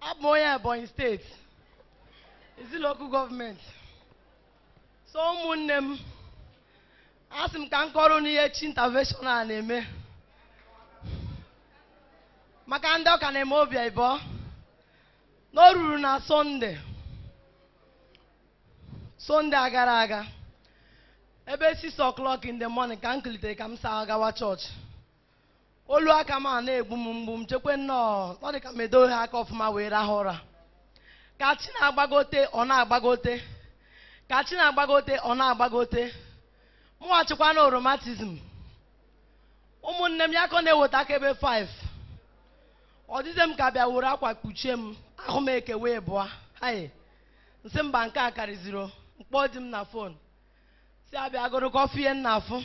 abụ m onye ebonyi steeti ezi lokal gọọmenti so ụmụnne m asị m ka m kọrọ unu ihe chi intervention a na-eme maka ndị ọka na-eme obi ịbọ na o ruru na sọnde sọnde a gara aga ebe 6 o'clock in the morning ka m kulitere ka m saa gawa chọọchị olu aka m a na-egbu m mgbu m chekwe nnọọ ọ dị ka m edoghị aka ọfụma wee rahụ ụra ka chi na-agbagote ọ na-agbagote ka chi na-agbagote ọ na-agbagote mụghachikwa na oromatizm ụmụnne m ya ka ọ na-eweta aka ebe 5 ọ dịzie m ka bịa were akwa kpuchie m ahụ m eke wee bụọ hayi nsị mba nke a karịziri mkpọ dị m na fon si abịa gụrụ kọfị ihe nna afụ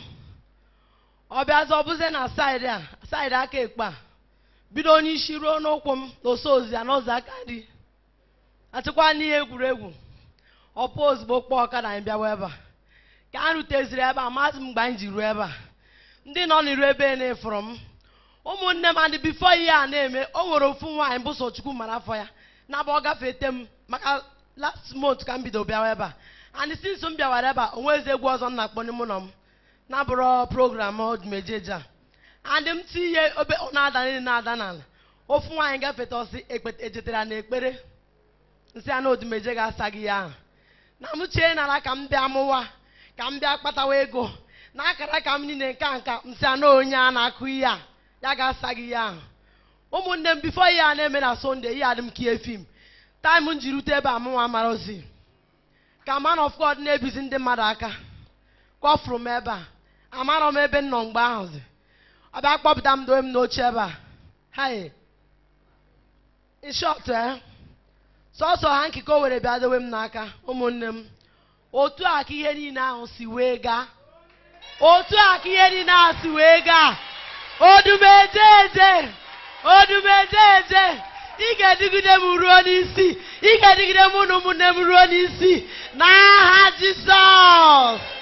ọ bịazi ọ bụzie na saịdị a saịdị aka ekpe a bido onye isi ruo n'ụkwụ m n'oso ozi ya n'ụzọ aka nri achịkwa n'ihe egwuregwu ọpụ ozugbo kpọọ ọkada anyị bịawa ebe a ka a ruteziri ebe a maazị m mgbe anyị ji ruo ebe a ndị nọ n'iru ebe na-efụrụ m ụmụnne m adị bifo ihe a na-eme o nwere ofu nwaanyị bụ sochukwu mara afọ ya na-abụ ọ gafete m maka last month ka m bido bịawa ebe a and since m bịawara ebe a o nweghịzi egwu ọzọ m na-akpọ n'ime ụlọ m na-abụrụ program ọdụmejeje a and m ti ihe obe ọ na-ada niile na-ada n'ala ofu nwaanyị gafete ọsị ekpete ejetara na ekpere nsị ya na odumeje ga-asa gị ya ahụ na m chee nara ka m bịa mụwa ka m bịa kpatawa ego na akara ka m niile nka nka nsị ya na onye a na-akụ ihe a ya ga-asa gị ya ahụ ụmụnne m bifo ihe a na-eme na sonde ihe adị m kie fim taịm m ji rute ebe a mụnwa marozi ka man of god na-ebizi ndị mmadụ aka kọfụrụ m ebe a amarọ m ebe m nọ mgbe ahụ zi ọ bịa kpọpụta m dowe m n'oche ebe a hai in short eh sọsọ ha nkike o were bịa dowe m n'aka ụmụnne m otu a ka ihe niile ahụ si wee gaa otu a ka ihe niile ahụ si wee gaa odumejeje odumejeje ị ga-edigide m ruo n'isi ị ga-edigide m na ụmụnne m ruo n'isi n'aha jisọs